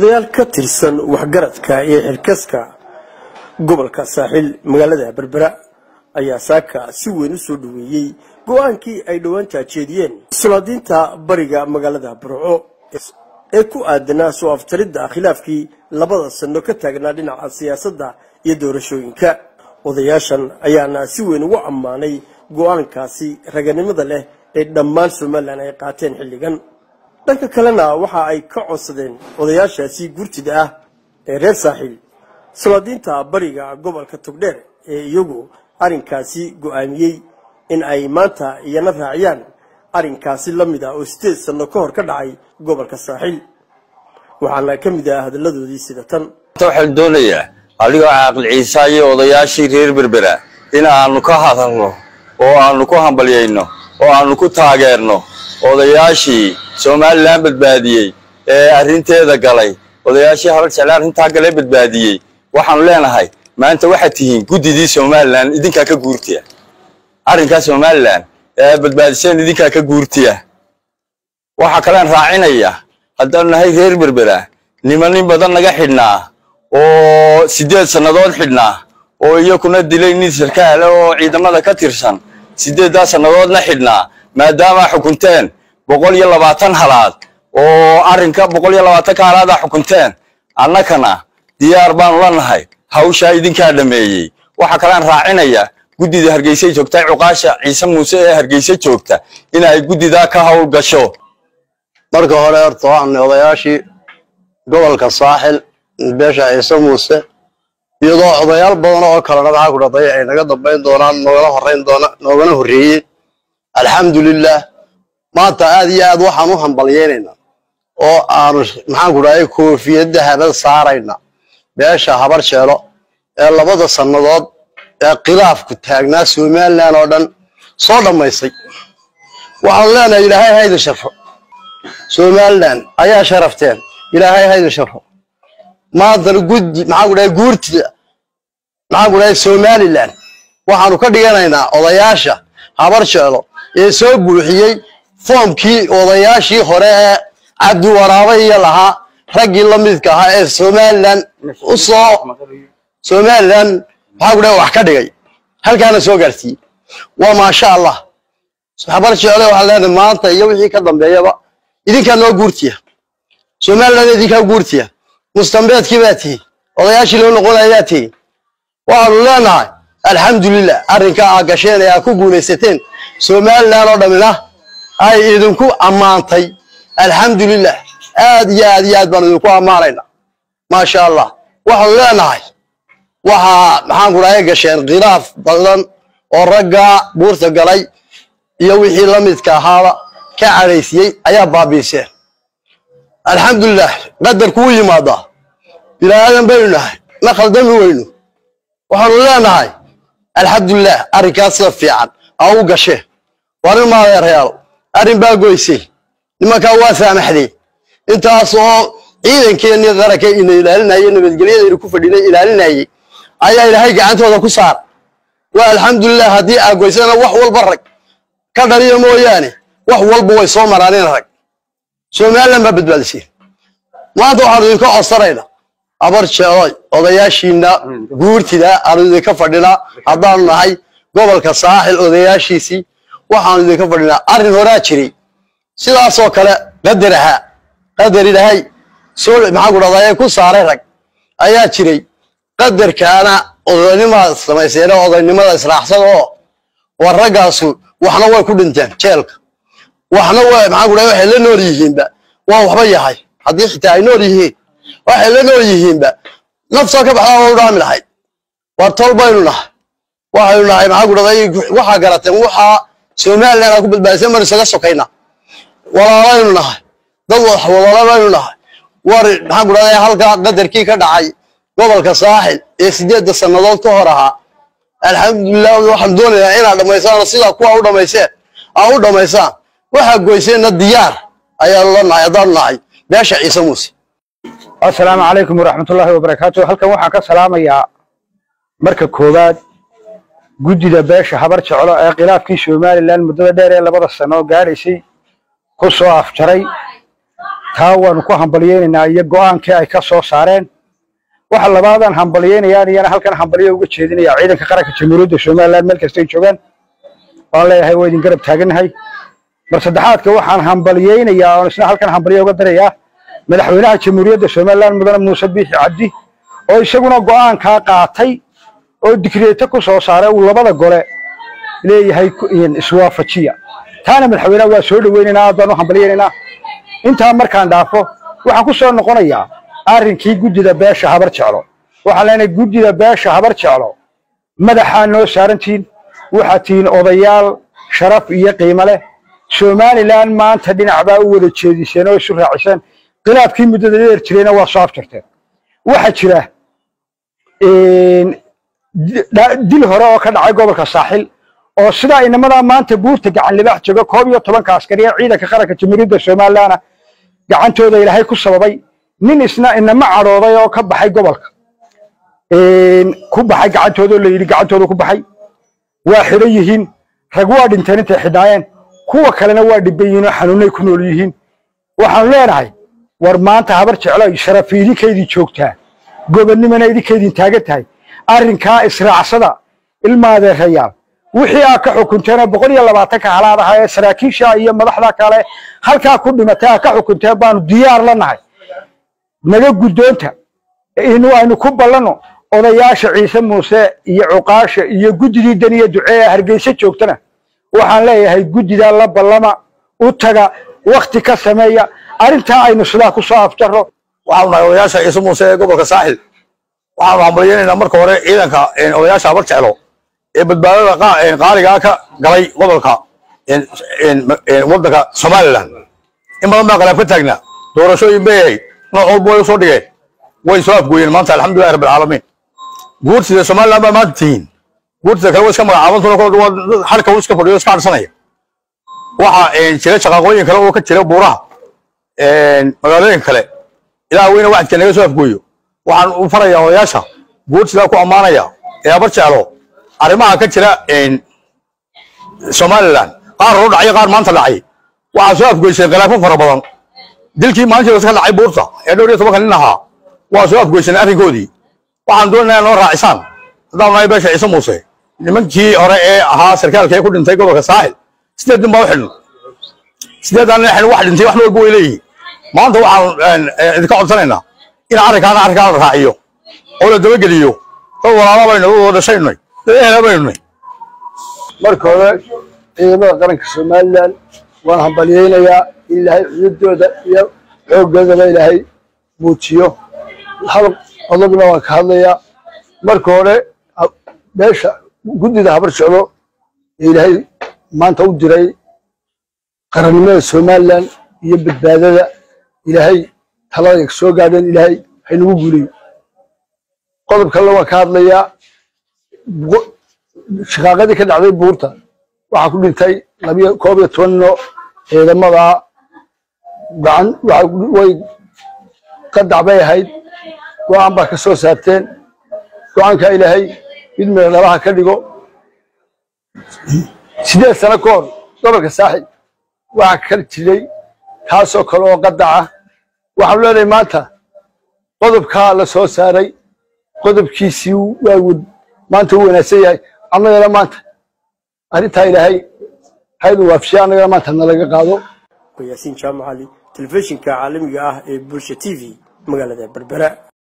odayaal ka tirsan waxgaradka iyo xilkaska gobolka saaxiil magaalada berbera ayaa saaka si weyn u soo dhoweeyey go-aankii ay dhowaan taajeediyeen sulaadiinta bariga magaalada burco ee ku aadanaa soo aftaridda khilaafkii labada sano ka taagnaa dhinaca siyaasadda iyo doorashooyinka odayaashan ayaana si weyn ugu ammaanay go-aankaasi raganimada leh ee dhammaan somalilan ay qaateen xilligan dhanka kalena waxa ay ka codsadeen odayaashaasi gurtida ah ee reer saaxiil sulaadiinta bariga gobolka togdheer ee iyagu arrinkaasi go-aamiyey in ay maanta iyana raaciyaan arrinkaasi la mid ah oo sideed sanno ka hor ka dhacay gobolka saaxiil waxaana ka mid ah hadalladoodii sida tan waxaan doonayaa adigoo caaqil ciisa iyo odayaashii reer berbera in aanu ka hadalno oo aanu ku hambalyayno oo aanu ku taageerno odayaashii somalilan badbaadiyey ee arrinteeda galay odayaashii habar jecle arrintaa galee badbaadiyey waxaanu leenahay maanta waxaad tihiin guddidii somalilan idinkaa ka guurtiya arrinkaa somalilan ee badbaadiseen idinkaa ka guurtiya waxaa kalean raacinaya haddaanu nahay reer berbera nimanin badan naga xidhnaa oo siddeed sannadood xidhnaa oo iyakuna dilay nin sarkaale oo ciidamada ka tirsan siddeeddaa sannadoodna xidhnaa maadaamaa xukunteen boqol iyo labaatan halaad oo arrinka boqol iyo labaatanka halaadaa xukunteen annakana diyaar baanu la nahay hawshaa idinkaa dhammeeyey waxaa kalean raacinaya guddida hargeysay joogta cuqaasha ciise muuse ee hargeyse joogta in ay guddidaa ka hawl gasho marka hore horta waxaanay odayaashii gobolka saaxil beesha ciise muuse iyadoo odayaal badan oo kalena maxaa ku dhahday ay naga dambayn doonaan noogala horeyn doona noogana horreeyeen alxamdulilah maanta aad iyo aad waxaan u hambalyaynaynaa oo aanu maxaan ku dhahday koofiyadda habad saarayna beesha habar jeelo ee labada sannadood ee khilaafku taagnaa somalilan oo dhan soo dhammaystay waxaanu leenahay ilaahay hayda sharfo somalilan ayaa sharafteen ilaahay hayda sharfo maantana guddi maxaan ku dhahay guurtida maxaan ku dhahay somalilan waxaanu ka dhiganaynaa odayaasha habar jeelo ee soo buuxiyey foomkii odayaashii hore ee cabdi waraabe iyo lahaa raggii la midka ahaa ee somalilan u soo somalilan maxaa ku dhahay wax ka dhigay halkaana soo gaarsiiyey waa maasha allah habar jeelo waxaan leenahay maanta iyo wixii ka dambeeyaba idinkaa noo guurtiya somalilan idinkaa guurtiya mustambeedkii baa tihi odayaashii loo noqonayaa tihi waxaanu leenahay alxamdulilah arrinkaa aa gasheen ee aa ku guulaysateen somalilan oo dhammina ay idinku ammaantay alxamdulilah aad iyo aad iyo aad baanu idinku ammaanayna maasha allah waxaanu leenahay waxaa maxaan ku dhahay gasheen khilaaf badan oo raggaa buurta galay iyo wixii la midka ahaaba ka cadhaysiyey ayaa baabiiseen alxamdulilah qadarku u yimaadaa bilaadan baynu nahay ma khaldami weyno waxaanu leenahay alxamdulilah arrinkaas sida fiican aa u gasheen waa nin maadeerayaal arrin baa goysay nimankaa waa saamaxday intaas oo ciidankeennii qaranka ina ilaalinayay nabadgelyadayna ku fadhinay ilaalinayay ayaa ilaahay gacantooda ku saar waa alxamdulilah haddii aa goysana wax walba rag ka dhaliya mooyaane wax walba way soo maraanin rag somalilan baa badbaadiseen maanta waxaanu idinka codsanaynaa abar jeeloy odayaashiina guurtida aanu idinka fadhinaa haddaanu nahay gobolka saaxil odayaashiisii waxaanu idinka fadhinaa arrin horaa jiray sidaasoo kale qadar ahaa qadar ilaahay soo maxaa ku dhahdaye ku saaray rag ayaa jiray qadarkaana odaynimada samayseene odaynimada israaxsada oo war raggaasu waxna way ku dhinteen jeelka waxna way maxaa ku dhahay waxay la nool yihiinba waa waxba yahay haddii xitaa ay nool yihiin waxay la nool yihiinba nafsoo ka baxdaa waa u dhaami lahayd war tol baynu nahay waxaynu nahay maxaa ku dhahday waxaa garateen waxaa somalilan aa ku badbaadisay maynu isaga sokayna walaalaynu nahay dad walaala baynu nahay war maxaa ku dhahday halkaa qadarkii ka dhacay gobolka saaxil ee sideedda sannadood ka hor ahaa alxamdulilah waxaan doonayaa inaad dhammaysaan sidaa kuwa u dhammayseen aa u dhammaysaan waxaa goyseenna diyaar ayaanu la nahay haddaanu nahay beesha ciise muuse assalaamu calaykum waraxmatullaahi wabarakaatu halkan waxaan ka salaamayaa marka koowaad guddida beesha habar jeclo ee khilaafkii somalilan muddada dheer ee labada sano gaadhaysay ku soo afjaray taa waanu ku hambalyeynaynaa iyo go'aankii ay ka soo saareen waxa labaadaan hambalyeynayaan iyana halkan hambalyo uga jeedinaya ciidanka qaranka jamhuuriyadda somaliland meel kastay joogaan waan leeyahay waa idin garab taagannahay mar saddexaadka waxaan hambalyeynayaa oon isna halkan hambalyo uga darayaa madaxweynaha jamhuuriyadda somaliland mudane muuse biixi cabdi oo isaguna go'aankaa qaatay oo digreeto ku soo saaray uu labada gole leeyahay iswaafajiya taana madaxweynaha waa soo dhoweynaynaa aad baan u hambalyeynaynaa intaa markaan dhaafo waxaan ku soo noqonayaa arrinkii guddida beesha habar jeclo waxaan leenahay guddida beesha habar jeclo madaxaa noo saarantihiin waxaad tihiin odayaal sharaf iyo qiimo leh somalilan maanta dhinac baa u wada jeediseen oo isu raaciseen khilaafkii muddada dheer jirayna waa soo afjarteen waxaa jira dil hore oo ka dhacay gobolka saaxil oo sidaa inamadaa maanta buurta gacan libaax jooga koob iyo tobanka askari ee ciidanka qaranka jamhuuriyadda somalilandna gacantooda ilaahay ku sababay nin isna inama cadhooday oo ka baxay gobolka ku baxay gacantooda oo la yidhi gacantooda ku baxay waa xidhan yihiin rag waa dhinteen intay xidhnaayeen kuwa kalena waa dhibban yihiin oo xanuunay ku nool yihiin waxaanu leenahay war maanta habar jeclo sharafi idinkaydin joogtaa gobonnimana idinkaydin taagan tahay arrinkaa israacsada ilmaadeerayaal wixii aad ka xukunteen boqol iyo labaatanka halaad ahaa ee saraakiisha iyo madaxda kale halkaa ku dhimatay aad ka xukunteen baanu diyaar la nahay naga guddoonta inu aynu ku ballanno odayaasha ciise muuse iyo cuqaasha iyo guddidii daniya ducee ee hargeysa joogtana waxaan leeyahay guddidaa la ballama u taga wakti ka sameeya arrintaa aynu sidaa ku soo afjarro waxaanu nahay odayaasha ciise muuse ee gobolka saaxil waxaanu hambalyeynaynaa marka hore ciidanka odayaasha habar jeclo ee badbaadada qaaligaa ka galay gobolka waddanka somalilan in badan baa qalaab ka taagnaa doorashooyin bay ahayd nooc walba way usoo dhigeen way soo afgooyeen maanta alxamdulillahi rabbil caalamiin guurtida somaliland baa maanta tihiin guurtida kale way iska magacaabantuna xalka uu iska fadhiyo iska cadsanaya waxa jira shaqaaqooyin kale oo ka jira buuraha magaalooyin kale ilaa weyna wacdka naga soo afgooyo waxaan u farayaa odayaasha guurtidaa ku ammaanaya ee habar jeclo arrimaha ka jira somaliland qaar hore dhacay qaar maanta dhacay waxaa soo afgoyseen khilaafo fara badan dilkii maalintii ka dhacay buurta ee dhowr iyo tobanka nin ahaa waa soo afgoyseen arrinkoodii waxaan doonayaa noo raacisaan haddaan nahay beesha ciise muuse nimankii hore ee ahaa sarkaalka ee ku dhintay gobolka saaxil sideed nin baa u xidhan sideedaan nin xidhan wax dhintay wax walba way leeyihin maanta waxaan idinka codsanaynaa in arrinkaana arrinkaan la raaciyo oo la dabageliyo dad walaala baynu u dhashaynay dad ehela baynunay marka hore ciidamada qaranka somalilan waan hambalyeynayaa in ilaahay cududooda iyo xooggoodaba ilaahay muujiyo hal qodobna waan ka hadlayaa marka hore meesha guddida habar jeclo ee ilaahay maanta u diray qarannimada somalilan iyo badbaadada ilaahay talada soo gaadheen ilaahay haynagu guuliyo qodob kalena waan ka hadlayaa shaqaaqadii ka dhacday buurta waxaa ku dhintay labiyo koob iyo toban nino ciidamada gacan way qadac bay ahayd go-aan baa ka soo saarteen go-aanka ilaahay mid meel dhabaha ka dhigo sideed sano ka hor gobolka saaxib waxaa ka jiray taasoo kale oo qadaca waxaanu leenahay maanta qodobkaa la soo saaray qodobkiisii waa maanta u wanaagsan yahay annagana maanta arrintaa ilaahay haydu waafishay annagana maanta nalaga qaado yaasiin jaamacali telefishinka caalamiga ah ee bulsha t v magaalada berbera